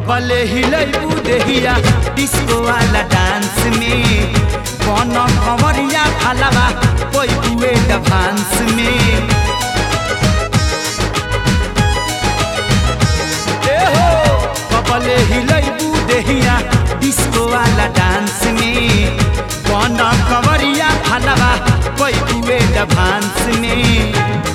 कबले हिलैबू देहिया डिस्को वाला डांस में कौन कंवरिया फलवा कोई हुए डांस में ए हो कबले हिलैबू देहिया डिस्को वाला डांस में कौन कंवरिया फलवा कोई हुए डांस में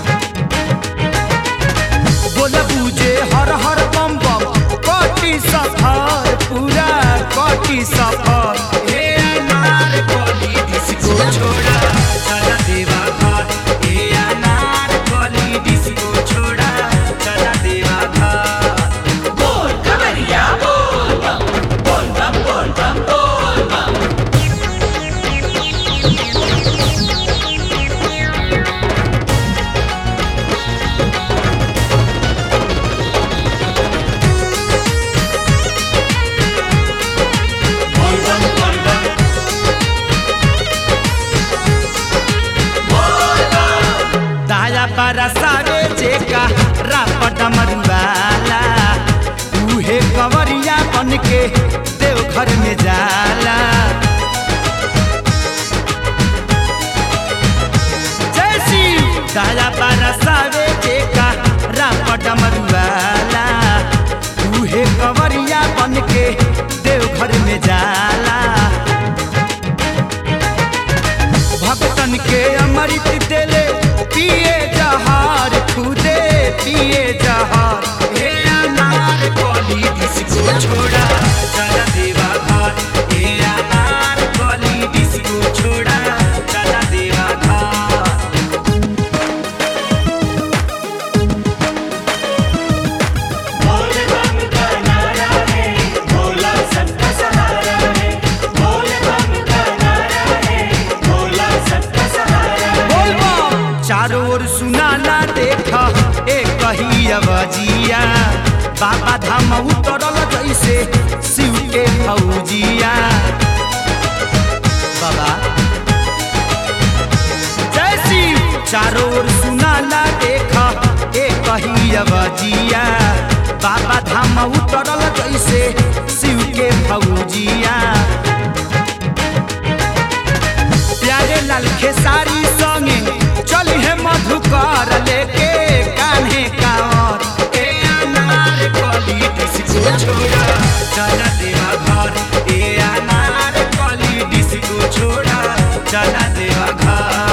बोल बुझे हर हर बम बम कटी सफर पूरा कटी सफर हे अनार कली डिस्को छोड़ा चला देवा घर हे अनार कली डिस्को छोड़ा चला देवा घर बोल कवरिया बोल बम बोल बम बोल बम बोल बम बोल बम बोल बम बोल बम दाया पारा सावे जेका रापट मरुआला उहे कंवरिया बन के देवघर में जाला जय शिव दाया पारा सावे जेका रापट मरुआला उहे कंवरिया बन के देवघर में जाला भक्तन के अमृत देले पिए जहार खुदे पिए जहार हे अनार कली डिस्को छोड़ा चला देवा घर हे अनार कली डिस्को छोड़ा चला देवा घर बोल बम का नारा है भोला सबका सहारा है बोल बम का नारा है भोला सबका सहारा है बोल बम चारों ओर सुनाला देखा एक कही अवजिया बाबा धाम उतरल जैसे शिव के फौजिया बाबा जय शिव चारों ओर सुनाला देखा एक कही अवजिया बाबा धाम उतरल जैसे शिव के फौजिया प्यारे लाल खेसारी संगे चली है मधुकर लेके कान्हे कांवर ए अनार कली डिस्को छोड़ा चला देवा घर ए अनार कली डिस्को छोड़ा चला देवा घर